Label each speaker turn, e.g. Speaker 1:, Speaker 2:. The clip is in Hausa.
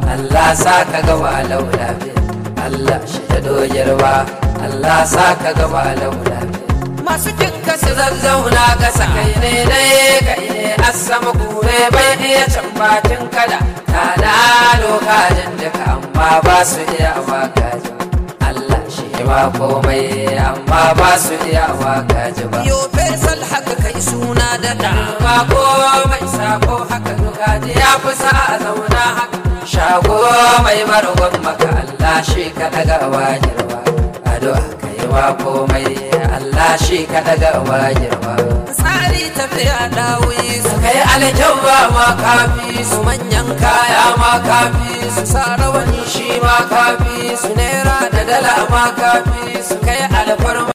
Speaker 1: Allah sa ka gaba laula Allah shi da doyarwa Allah sa ka gaba laula masu jinka su zazzauna kasa kai ne ne kai ne asama kure bai iya can bakin kada ta da lokacin duka amma ba su iya wakaji Allah shi ba komai amma ba su iya wakaji ba
Speaker 2: yo fesal haka kai suna da da
Speaker 1: ba komai sako haka kaji ya fi sa a zauna haka shago mai margon maka Allah shi ka daga wajirwa addu'a kai wa komai Allah shi ka daga wajirwa
Speaker 2: tsari tafiya dawoyi su
Speaker 1: kai alkyabba ma kafi su manyan kaya ma kafi su sa rawani shi ma kafi su naira da dala ma kafi su kai alfarma